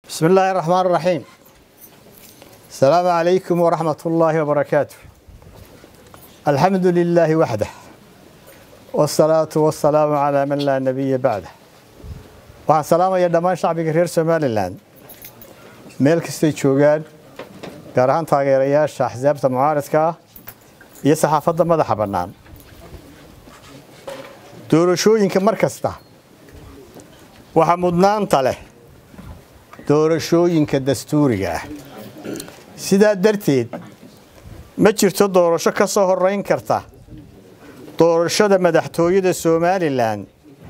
بسم الله الرحمن الرحيم السلام عليكم ورحمة الله وبركاته الحمد لله وحده والصلاة والسلام على من لا نبي بعده waxaan salaamaya dhammaan shacbiga reer somalilan meel kastay joogaan gaar ahaan taageerayaasha axsaabta mucaaradka ah iyo saxaafadda madaxa bannaan doorashooyinka mar kasta waxaa mudnaanta leh doorashooyinka dastuuriga ah sidaa darteed ma jirto doorasho ka soo horeyn karta doorashada madaxtooyada somalilan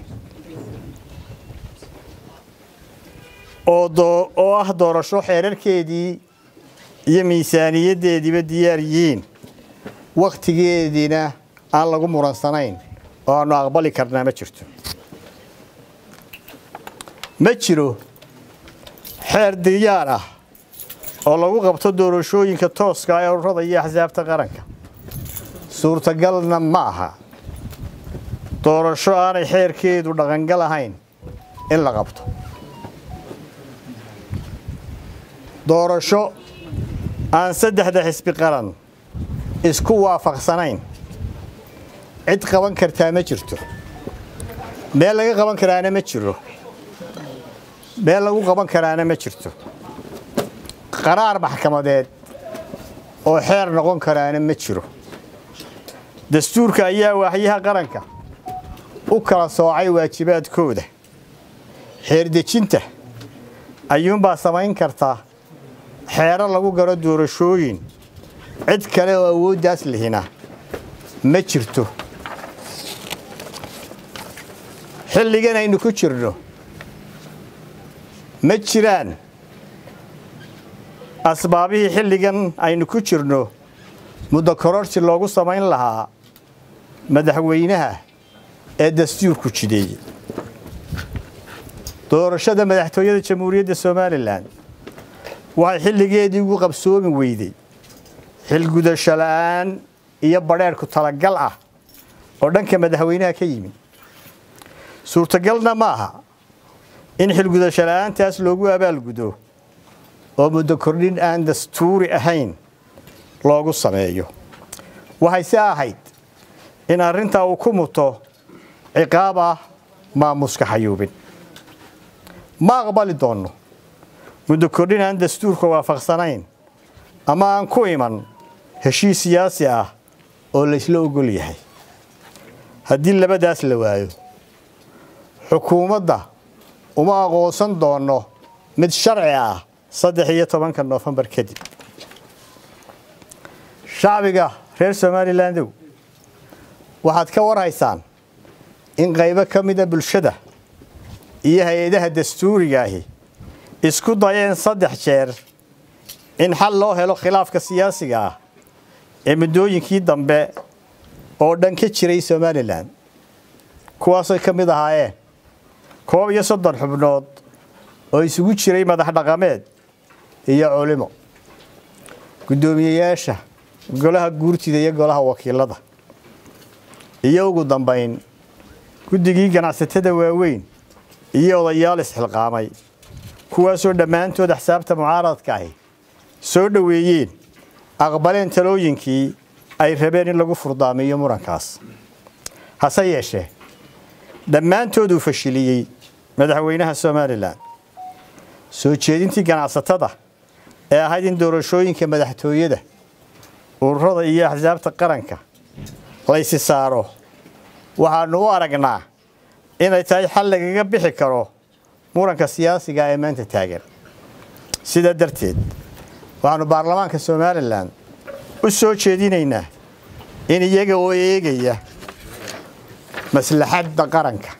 oo ah doorasho xeerarkeedii iyo miisaaniyaddeediiba diyaar yihiin wakhtigeediina aan lagu muransanayn oo aanu aqbali karnaa ma jirto ma jiro xeer diyaar ah oo lagu qabto doorashooyinka tooska ee ururada iyo axsaabta qaranka suurtagalna ma aha doorasho aanay xeerkeedu dhaqangal ahayn in la qabto doorasho aan saddexda xisbi qaran isku waafaqsanayn cid qaban kartaa ma jirto meel laga qaban karaana ma jiro meel lagu qaban karaana ma jirto qaraar maxkamadeed oo xeer noqon karaana ma jiro dastuurka ayaa waaxyaha qaranka u kala soocay waajibaadkooda xeerdejinta ayuunbaa samayn kartaa xeero lagu garo doorashooyin cid kale oo awooddaas lihina ma jirto xilligan aynu ku jirno ma jiraan asbaabihii xilligan aynu ku jirno muddo kororsi loogu samayn lahaa madaxweynaha ee dastuurku jideeyey doorashada madaxtooyada jamhuuriyadda somalilan waxay xilligeedii ugu qabsoomi weyday xilgudasho la'aan iyo badheerhku talagal ah oo dhanka madaxweynaha ka yimid suurtagalna ma aha in xilgudasho la'aantaas loogu abaalgudo oo muddo kordhin aan dastuuri ahayn loogu sameeyo waxayse ahayd in arrintaa uu ku muto ciqaab ah maamuska xayuubin ma aqbali doonno muddo kordhin aan dastuurka waafaqsanayn ama aan ku iman heshiis siyaasi ah oo laysla ogol yahay haddii labadaas la waayo xukuumadda uma aqoonsan doonno mid sharci ah saddex iyo tobanka noofembar kadib shacbiga reer somalilandow waxaad ka warhaysaan in qaybo ka mida bulshada iyo hay-adaha dastuuriga ahi isku dayeen saddex jeer in xal loo helo khilaafka siyaasiga ah ee muddooyinkii dambe oo dhan ka jiray somalilan kuwaasay ka mid ahaayeen koob iyo soddon xubnood oo isugu jiray madax dhaqameed iyo culimo guddoomiyeyaasha golaha guurtida iyo golaha wakiilada iyo ugu dambayn guddigii ganacsatada waaweyn iyo odayaal isxilqaamay kuwaasoo dhammaantood axsaabta mucaaradka ahi soo dhoweeyeen aqbaleen talooyinkii ay rabeen in lagu furdaamiyo murankaas hase yeeshee dhammaantood uu fashiliyey madaxweynaha somalilan soo jeedintii ganacsatada ee ahayd in doorashooyinka madaxtooyada ururada iyo axsaabta qaranka laysi saaro waxaannu u aragnaa inay tahay xal lagaga bixi karo muranka siyaasiga ee maanta taagan sidaa darteed waxaannu baarlamaanka somalilan u soo jeedinaynaa in iyaga oo eegaya maslaxadda qaranka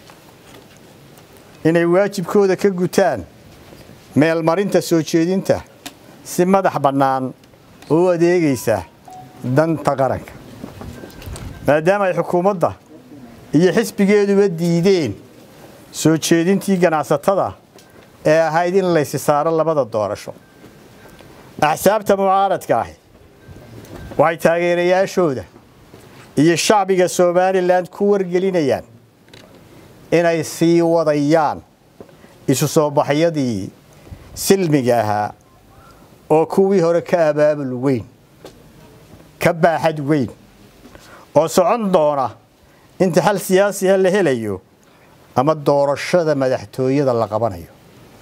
inay waajibkooda ka gutaan meelmarinta soo jeedinta si madax bannaan oo u adeegaysa danta qaranka maadaama ay xukuumadda iyo xisbigeeduba diideen soo jeedintii ganacsatada ee ahayd in laysi saaro labada doorasho axsaabta mucaaradka ahi waxay taageerayaashooda iyo shacbiga somalilan ku wargelinayaan inay sii wadayaan isu soo baxyadii silmiga ahaa oo kuwii hore ka abaabul weyn ka baaxad weyn oo socon doona inta xal siyaasiha la helayo ama doorashada madaxtooyada la qabanayo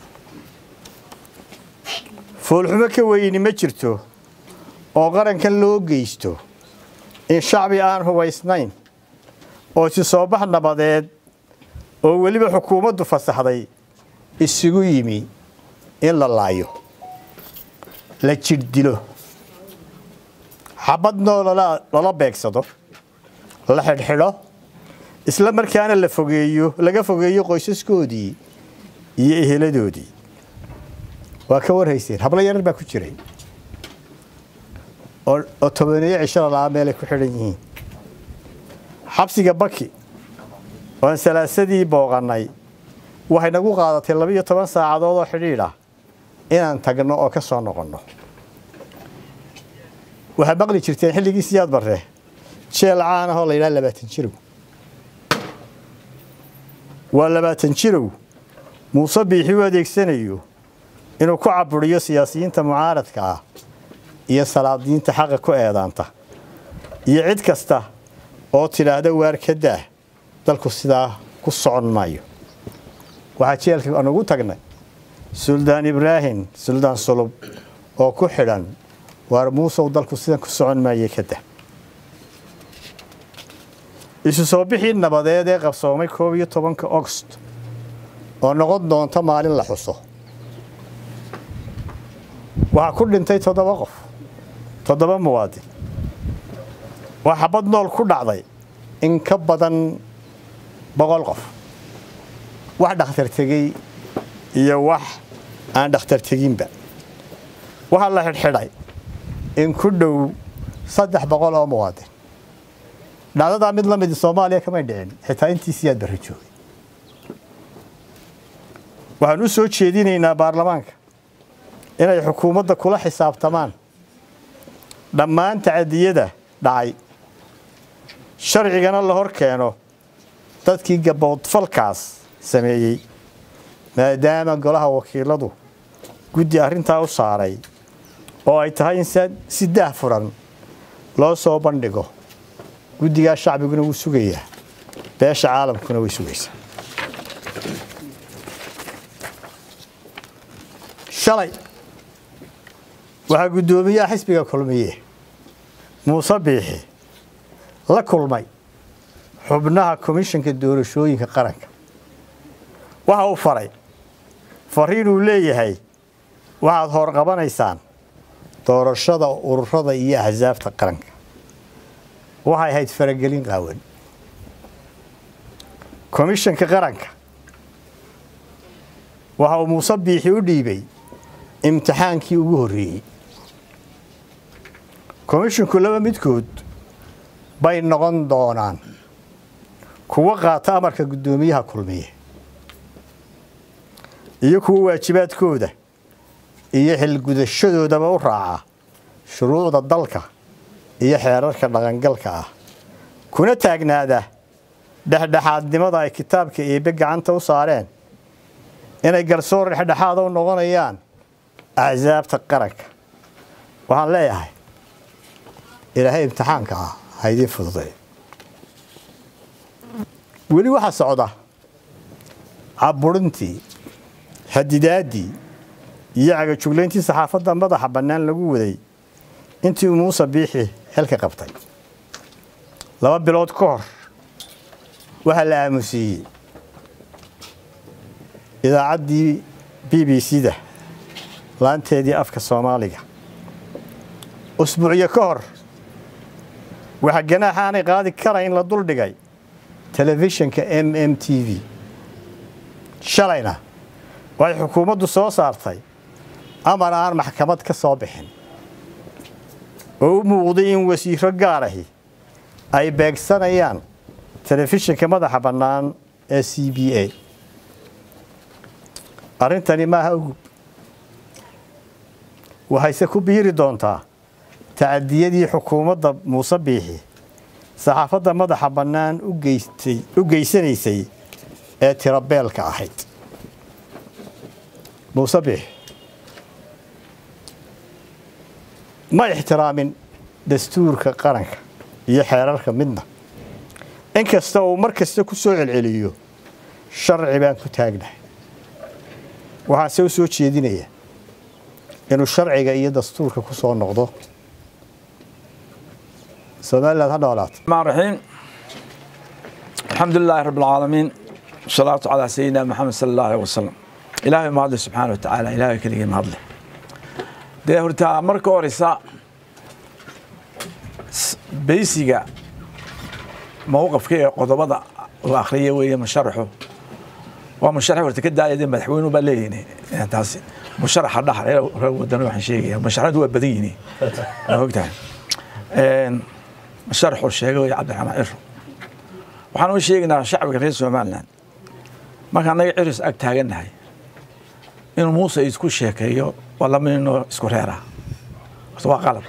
foolxumo ka weyni ma jirto oo qarankan loo geysto in shacbi aan hubaysnayn oo si soo bax nabadeed oo weliba xukuumaddu fasaxday isugu yimi in la laayo la jidh dilo xabadnoo lala beegsado la xidhxidho isla markaana la fogeeyo laga fogeeyo qoysaskoodii iyo eheladoodii waa ka warhayseen hablo yarar baa ku jiray oo tobaneeyo cishada laaa meelay ku xidhan yihiin xabsiga baki oan salaasadii booqannay waxay nagu qaadatay labiiyo toban saacadood oo xidhiidh ah inaan tagno oo ka soo noqonno waxaa maqli jirteen xilligii siyaad barre jeel caan ahoo la yidhaha labaatan jirow waa labaatan jirow muuse biixi u adeegsanayo inuu ku caburiyo siyaasiyiinta mucaaradka ah iyo salaadiinta xaqa ku eedaanta iyo cid kasta oo tidhaahda waar ka daah dalku sidaa ku socon maayo waxaa jeelka aan ugu tagnay suldaan ibraahim suldaan sulub oo ku xidhan waar muusow dalku sidan ku socon maaye ka dah isu soo bixii nabadeed ee qabsoomay koob iyo tobanka ogost oo noqon doonta maalin la xuso waxaa ku dhintay toddoba qof toddoba muwaadin waa xabad nool ku dhacday in ka badan boqol qof wax dhakhtar tegey iyo wax aan dhakhtar teginba waxaa la xidhxidhay in ku dhow saddex boqol oo muwaadin dhacdadaa mid la midi soomaaliya kamay dhicin xitaa intii siyaad barri joogay waxaan u soo jeedinaynaa baarlamaanka inay xukuumadda kula xisaabtamaan dhammaan tacadiyada dhacay sharcigana la hor keeno dadkii gaboodfalkaas sameeyey maadaama golaha wakiiladu guddi arrintaa u saaray oo ay tahay in si daah furan loo soo bandhigo guddigaa shacbiguna wuu sugayaa beesha caalamkuna way sugaysaa shalay waxaa guddoomiyaha xisbiga kulmiye muuse biixi la kulmay xubnaha komishanka doorashooyinka qaranka waxa uu faray fariin uu leeyahay waxaad horqabanaysaan doorashada ururada iyo axsaabta qaranka waxay ahayd faragelin qaawan komishanka qaranka waxa uu muuse biixi u dhiibay imtixaankii ugu horreeyey komishinku laba midkood bay noqon doonaan kuwa qaata amarka guddoomiyaha kulmiye iyo kuwa waajibaadkooda iyo xilgudashadoodaba u raaca shuruucda dalka iyo xeerarka dhaqangalka ah kuna taagnaada dhexdhexaadnimada ay kitaabka eebbe gacanta u saareen inay garsoor dhexdhexaada u noqonayaan axsaabta qaranka waxaan leeyahay ilaahay imtixaanka ah ha idiin fududay weli waxaa socda caburintii xadidaaddii iyo cagajuglayntii saxaafadda madaxa bannaan lagu waday intii uu muuse biixi xilka qabtay laba bilood ka hor waxaa la aamusiiyey idaacaddii b b c da laanteedii afka soomaaliga usbuucyo ka hor waxaa ganaaxa aanay qaadi karayn la duldhigay telefishinka m m t v shalayna waxay xukuumaddu soo saartay amar aan maxkamad ka soo bixin oo u muuqday in wasiiro gaar ahi ay beegsanayaan telefishinka madaxa bannaan ee c b a arrintani maaha ugub waxayse ku biiri doontaa tacadiyadii xukuumadda muuse biixi saxaafadda madaxa bannaan u geysanaysay ee tirabeelka ahayd muuse biixi ma ixtiraamin dastuurka qaranka iyo xeerarka midna inkasta uu mar kasta ku soo celceliyo sharci baan ku taagnahay waxaase u soo jeedinaya inuu sharciga iyo dastuurka ku soo noqdo somaliland ha noolaato الرحمن الرحيم الحمد لله رب العالمين والصلاة على سيدنا محمد صلى الله عليه وسلم إلهي ما هذا سبحانه وتعالى إلهي كلي ما هذا ده هرتا مركو رسا بيسيغا موقف كي قضبضة وآخرية وهي مشرحه ومشرح ورتا كدا يدين مدحوين وبليني يعني تاسي مشرح الدحر ودنا waxaan sheegaya masharaxdu waa badan yihiin ogtahay een sharxu sheegay Cabdiraxmaan Ciro waxaan u sheegnaa shacabka reer Soomaaliland marka anaga ciris ag taaganahay inuu Muuse isku sheekeeyo wala minno isku reera waa qalad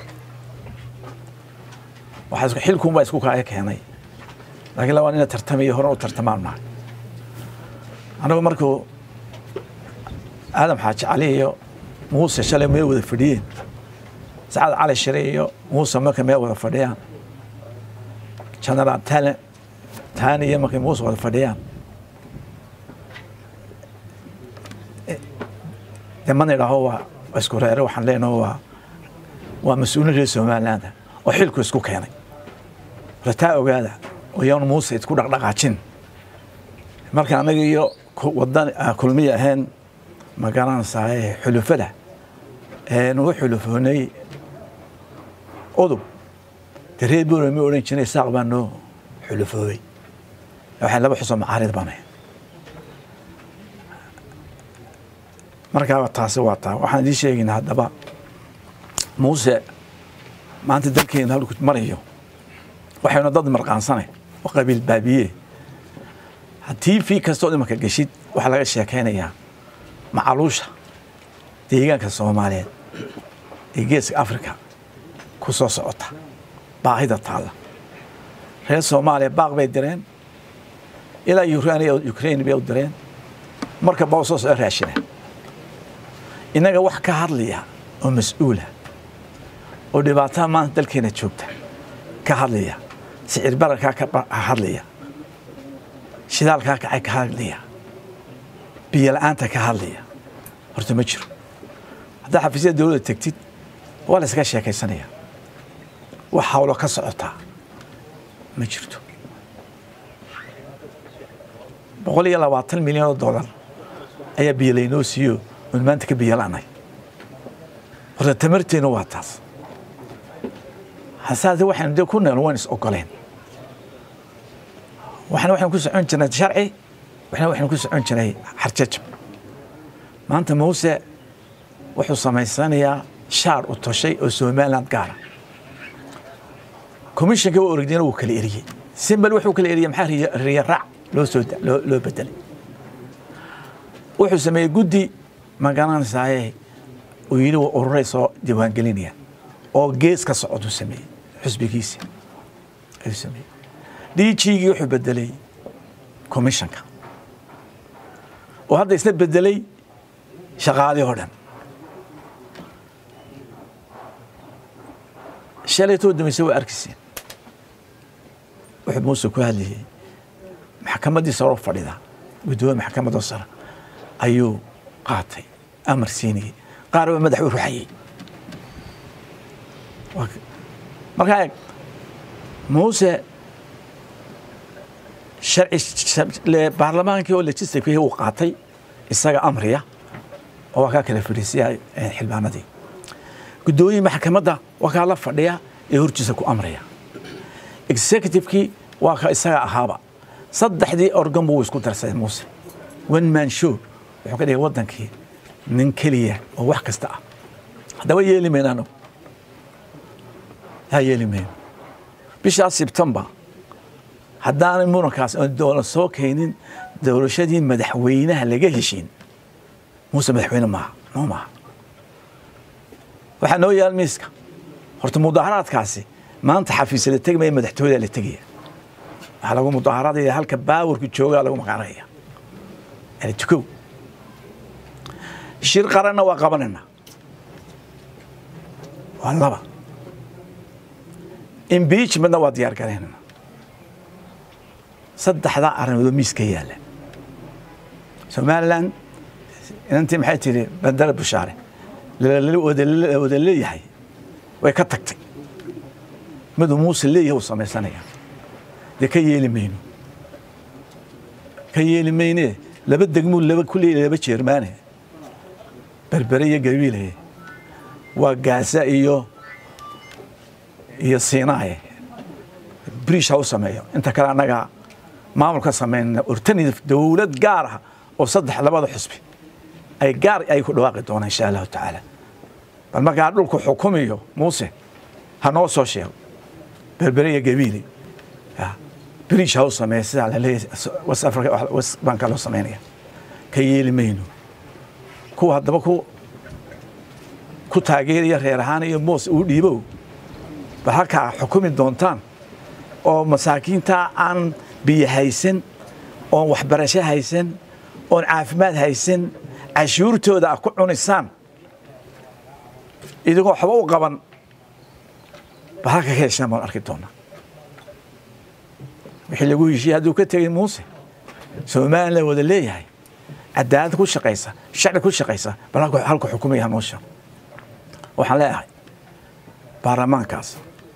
waxa isku xilkun baa isku kaaya keenay laakiin lawaan ina tartamayo hore u tartamaan ma anagu markuu aadam xaaji cali iyo muuse shalay meel wada fadhiyeen sacad cali shire iyo muuse markay meel wada fadhiyaan general tale taani iyo markay muuse wada fadhiyaan de mana idhaaho waa waa isku reere waxaan leenaho waa waa mas-uulin reer somaliland oo xilku isku keenay rataa ogaada oo yaanu muuse isku dhaqdhaqaajin marka anaga iyo wadan kulmiya ahayn ma garanaysaa xulufada nugu xulufoonay udub de reer buura ma odhan jiray saaq baa noo xulufoobay waxay laba xusoo macaarid banay markaa taasi waa taa waxaan idiin sheegaynaa haddaba muuse maanta dalkeena halku marayo waxaynu dad marqaansanay oo qabiil baabiye haddii fi kastoo imanka geshid waxaa laga sheekaynayaa macaluusha deegaanka soomaaliyeed ee geeska africa ku soo socota baahida taalla reer soomaaliya baaq bay direen ilaa ukraine bay u direen marka baa soo soo raashina innaga wax ka hadlaya oo mas-uula oo dhibaatada maanta dalkeena joogta ka hadlaya sicir bararkaa ka hadlaya shidaalkaa kacay ka hadlaya biyo la-aanta ka hadlaya horta ma jiro haddaa xafiisyada dowladda tegtid waa la iskaga sheekaysanaya wax hawlo ka socotaa ma jirto boqol iyo labaatan milyan oo dollar ayaa biyo laynoo siiyo oon maanta ka biyo la-nay horta tamarteena waa taas hasaase waxaynu dee ku nool waan is ogoleen waxna waxaynu ku socon jirnay sharci waxna waxaynu ku socon jiray xarjajab maanta muuse wuxuu samaysanayaa shaar u toshay oo somaliland gaara commissionka waa orogdina wuu kala eriyey simbal wuxuu kala eriyey maxaa riya raac loo soo loo bedelay wuxuu sameeyey guddi ma garanaysaayee uu yidhi waa ururay soo diiwaangelinaya oo gees ka socoduu sameeyey xusbigiisi ayuu sameeyey dgigii wuxuu bedelay commissionka oo hadda isna bedelay shaqaalii oo dhan shalaytoo dambayse waa arkiseen wuxuu muuse ku hadlayey maxkamaddii saro fadhida guddoomiye maxkamadda sare ayuu qaatay amar siinayey qaar baa madax u ruxayey markaa eeg muuse sharci baarlamaankii oo legislativekii uu qaatay isaga amriya oo waa kaa kala fadhiisiya xildhibaanadii guddoomiye maxkamadda waa kaa la fadhiya ee hortiisa ku amraya executivekii waa ka isaga ahaaba saddexdii organ buu isku darsaday muuse one man show wuxuu ka dhigay waddankii nin keliya oo wax kasta ah haddaba yeeli mayno anagu yaa yeeli mayno bishaas sebtembar haddaanay murankaas oon doola soo keenin doorashadii madaxweynaha laga heshiin muuse madaxweyne maaha noo maaha waxaa noo yaal miiska horta mudaharaadkaasi maanta xafiisa la tegmaya madaxtooyada la tegaya waxaa lagu mudaharaadaya halka baawarku joogaa lagu maqaanaya yani tukow shir qaranna waa qabanayna waa laba impeachmentna waa diyaar garaynana saddexdaa arrimoodoo miiska yaalla somalilan inantii maxay tidhi bandara bushaare wada leeyahay way ka tagtay miduu muuse leeyahay uu samaysanaya dee ka yeeli mayno ka yeeli maynee laba degmuu laba ku leeyahay laba jeermaane berbere iyo gabiile waa gaasa iyo iyo siinaaye briish ha u sameeyo inta kale annaga maamulka sameynna ortanida dowlad gaar ah oo saddex labada xusbi ay gaar ay ku dhawaaqi doonaan insha allahu tacaala bal markaa dhulku xukumiyo muuse ha noo soo sheego berbere iyo gabiile briish ha u sameeya sidaa laleeyahay west africa west banka loo sameynaya ka yeeli mayno kuwa haddaba ku ku taageeraya reer ahaan iyo moos uu dhiibow bal halkaa xukumi doontaan oo masaakiinta aan biyo haysan oon waxbarasho haysan oon caafimaad haysan cashuurtooda ah ku cunisaan idigoo waxba u qaban bal halka ka heshaan baan arki doonaa wixii lagu heshiiyey hadduu ka tegay muuse somalilan wada leeyahay cadaalad ku shaqaysa sharci ku shaqaysa bal halku xukumaya hanoo sheego waxaan leeyahay baarlamaankaas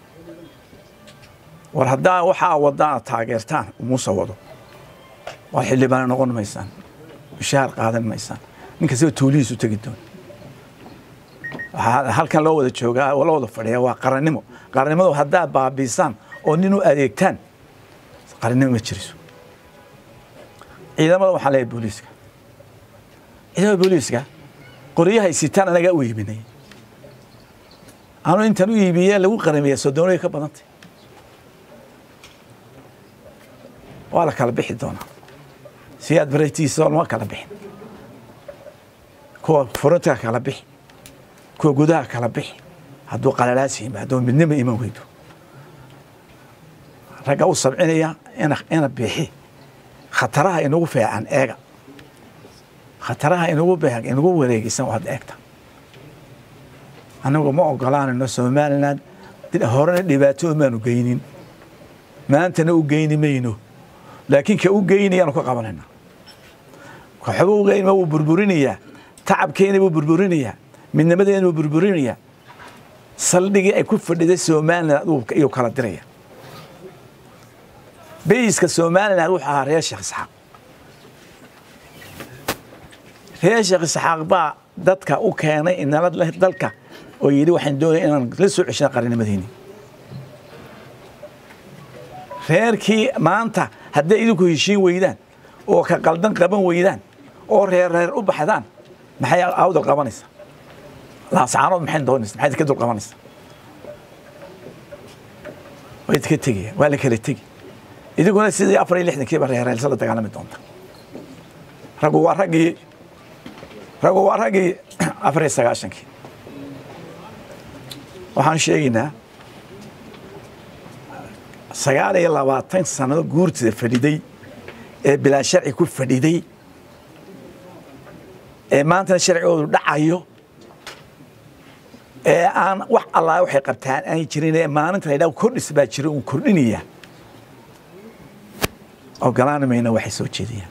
war haddaa waxaa wadaan aad taageertaan muuse wado waa xildhibaana noqon maysaan mushaar qaadan maysaan nin kastaba tuulihiisu tegi doon waxaa halkan loo wada joogaa oo la wada fadhiya waa qarannimo qarannimadu haddaa baabiisaan oo nin u adeegtaan qarannimo ma jiriso ciidamada waxaan leeyahay booliiska ciidamada booliiska qoryahay sitaan anagaa u iibinay anuu intan u iibiye lagu qaramiya sodoonaya ka badantay waa la kala bixi doonaa si aad baratiisa lama kala bixin kuwa furunta kala bixi kuwa gudaha kala bixi hadduu qalalaas yimaado midnima iman weydo ragga u sabcinaya ina bixi khataraha inagu feecan eega khataraha inagu beeg inagu wareegisan waad eegta anagu ma ogolaanayno somalilan horena dhibaato maanu geynin maantana u geyni mayno laakiin ka u geynayaanu ka qabanayna waxba u geyn wuu burburinayaa tacabkeena buu burburinayaa midnimadeena buu burburinayaa saldhigii ay ku fadhiday somalilan iyuu kala diraya bayiska somalilan wuxuu ahaa reer sheekh isxaaq reer sheekh isxaaq baa dadka u keenay inala dalka oo yidhi waxaan doonaya inaan la soo ceshana qarinimadeeni reerkii maanta hadday idinku heshiin weydaan oo ka qaldan qaban weydaan oo reer reer u baxdaan maxay awdal qabanaysa laascaanood maxay doonaysa maxay ka dul qabanaysa way idinka tegaya waa la kala tegi idinkuna sidii afar iyo lixdankiiba reereelsa la dagaalami doonta raggu waa raggii raggu waa raggii afar iyo sagaashankii waxaan sheegaynaa sagaal iyo labaatan sannado guurtida fadhiday ee bilaa sharci ku fadhiday ee maantana sharcigoodu dhacayo ee aan wax allaa waxay qabtaan aan jirin ee maalinta la yidhaha kordhis baa jira uun kordhinaya ogolaan mayna waxay soo jeediyaan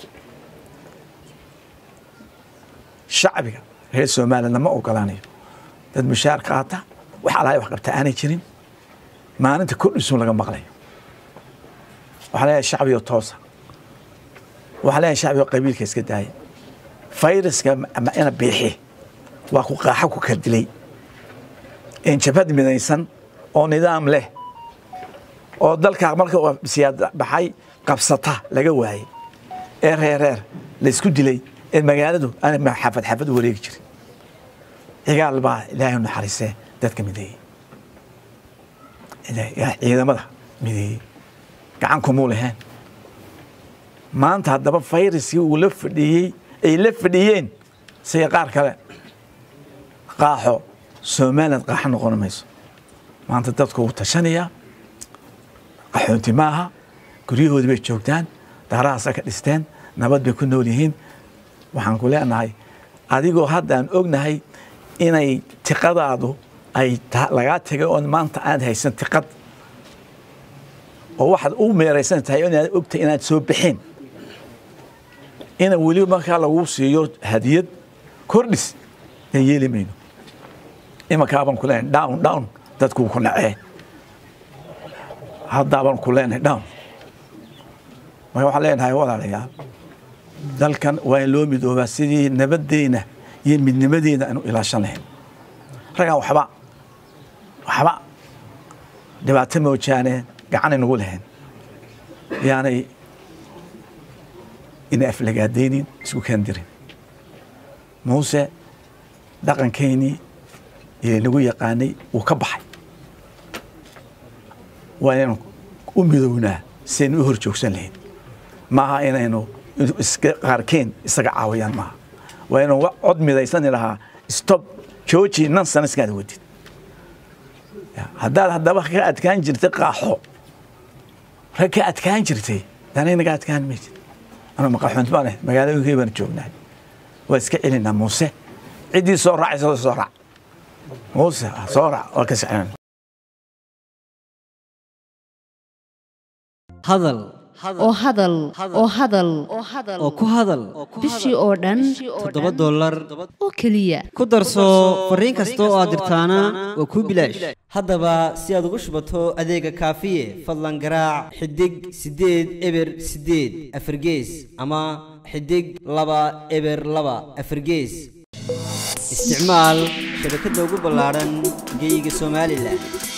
shacbiga reer somaliland lama ogolaanayo dad mushaar qaata wax allaa wax qabta aanay jirin maalinta kordhisuun laga maqlayo waxaa leeyahay shacbigo toosa waxaa leeyahay shacbigo qabiilka iska daaya fayraska ina biixi waa ku qaaxo ku kala dilay jabhad midaysan oo nidaam leh oo dalkaa marka siyaad baxay qabsata laga waayey ee reer reer laysku dilay ee magaaladu aan xafad xafad u wareegi jirin cigaal baa ilaahay u naxariisee dadka mideeyey ciidamada mideeyey gacan kumuu lahayn maanta haddaba fayraskii uu la fadhiyey ay la fadhiyeen sida qaar kale qaaxo somaliland qaaxo noqon mayso maanta dadku wuu tashanayaa qaxoonti maaha guryahoodii bay joogtaan daarahaasa ka dhisteen nabad bay ku nool yihiin waxaan ku leenahay adigoo haddaan ognahay inay tiqadaadu ay lagaa tegay oon maanta aad haysan tiqad oo waxaad u meeraysan tahay inaad ogtahay inaad soo bixeen ina weli markaa lagu siiyo hadiyad kordhis aan yeeli mayno imankaabaan ku leenahay down down dadkuu ku nacee haddaabaan ku leenahay down marka waxaan leenahay walaalayaal dalkan waa in loo midoobaa sidii nabaddeena iyo midnimadeena aanu ilaashan lahayn raggaan waxba waxba dhibaato moojaane gacan inagu lahayn yaanay ina aflagaadaynin isku kaandirin muuse dhaqankeynii iyo nagu yaqaanay wuu ka baxay waa inaynu u midownaa si aynu u hor joogsan lahayn maaha inaynu qaarkeen isaga caawiyaan maaha waa inuu cod midaysani lahaa stop jooji nan sana iskaad wadid haddaad haddaba ka adkaan jirtay qaaxo rag ka adkaan jirtay danay naga adkaan maysid anu maqaxunt baan ahay magaalooyinkii baan joognaa waa iska celinaa muuse ciddii soo raacaysa soo raac muuse soo raac waa ka sixin hadal oo hadal oo hadal oo ku hadal bishii oo dhan toddoba dollar oo keliya ku darso fariin kasta oo aad dirtaana waa kuu bilaash haddaba si aad ugu shubato adeega kaafiye fadlan garaac xidig siddeed eber siddeed afargees ama xidig laba eber laba afargees isticmaal shabakadda ugu ballaadhan geeyiga somalilan